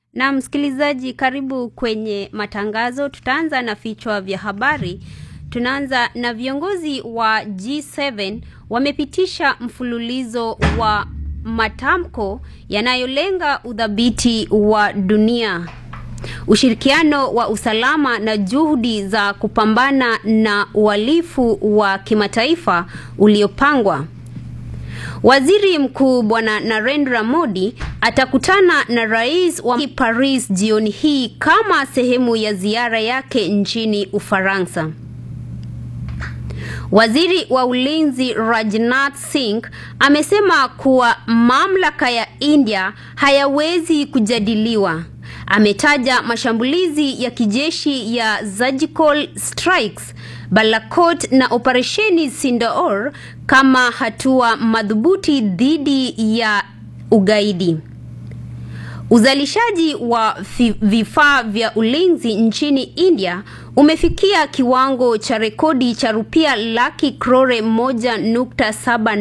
Na msikilizaji, karibu kwenye matangazo. Tutaanza na vichwa vya habari. Tunaanza na viongozi wa G7 wamepitisha mfululizo wa matamko yanayolenga udhabiti wa dunia, ushirikiano wa usalama na juhudi za kupambana na uhalifu wa kimataifa uliopangwa. Waziri Mkuu Bwana Narendra Modi atakutana na rais wa Paris jioni hii kama sehemu ya ziara yake nchini Ufaransa. Waziri wa Ulinzi Rajnath Singh amesema kuwa mamlaka ya India hayawezi kujadiliwa. Ametaja mashambulizi ya kijeshi ya surgical strikes Balakot na operesheni Sindaor kama hatua madhubuti dhidi ya ugaidi. Uzalishaji wa vifaa vya ulinzi nchini India umefikia kiwango cha rekodi cha rupia laki krore moja nukta saba